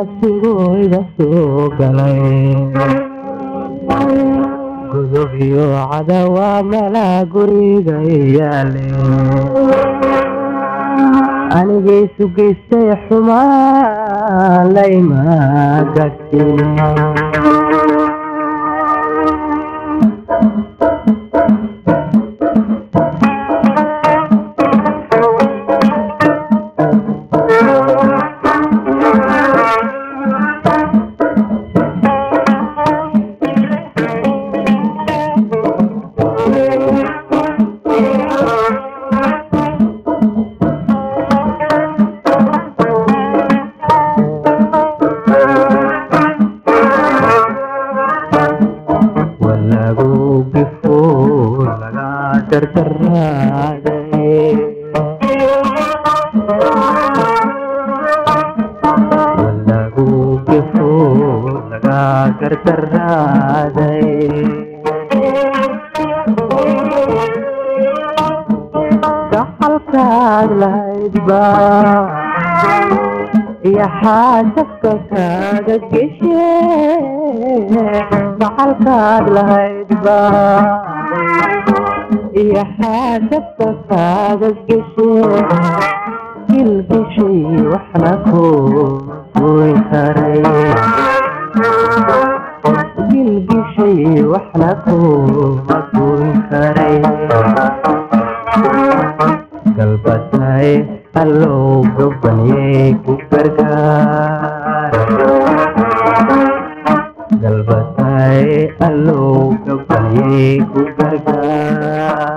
nafsigooda soo galay gudub iyo cadawa malaa guriga yaale anigaysu geystay xumaan layma gadsin walagu gifo laga dardaraaday walagu gifo laga gardaraaday gaxalkaad lahayd baa iyo xaasabka kaaga geshe gacalkaad lahayd baa iyo xaasabka kaaga geshe gilgishay waxna ku goyn karay gilgishay waxna kuma goyn karay galbatay allow gobanyey ku gargaar galbatay allow gobanyey ku gargaar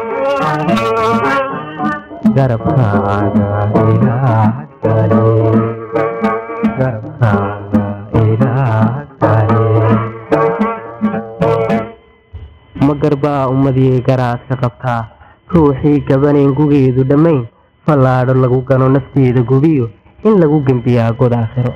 garabkaaga ilaah kale garabkaaga ilaah kale ma garbaa ummadii garaadka qabtaa ruuxii gabanayn gugeedu dhammayn fallaadho lagu gano nafteeda gubiyo in lagu gembiyaa god aakhiro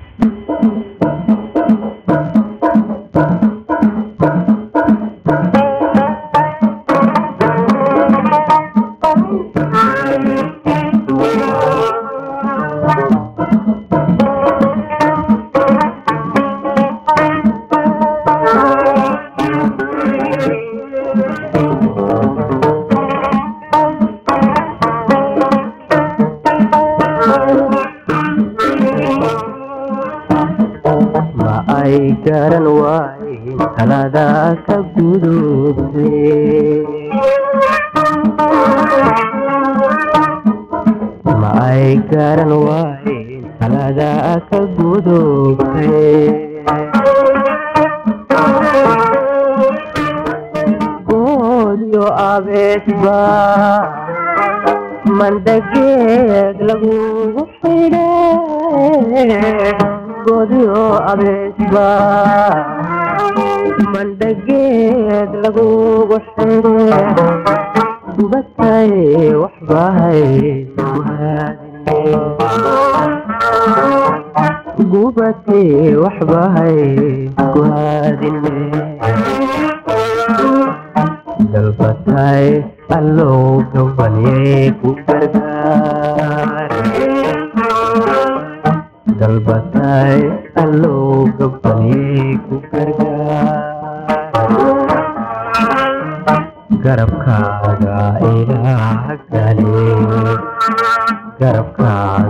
ma ay garan waayin talada ka gudubtay ma ay garan waayin talada ka gudubtay goodyo abeesba mandageed lagugu xidhe godyo abeesba mandhageed lagugu xidhe gubatay waxbahay gubatay waxbahay guhaadine dalbatay allow gabanyey ku gargaar dalbatay allow gabanyey ku gargaar garabkaaga ilaah gale garabkaaga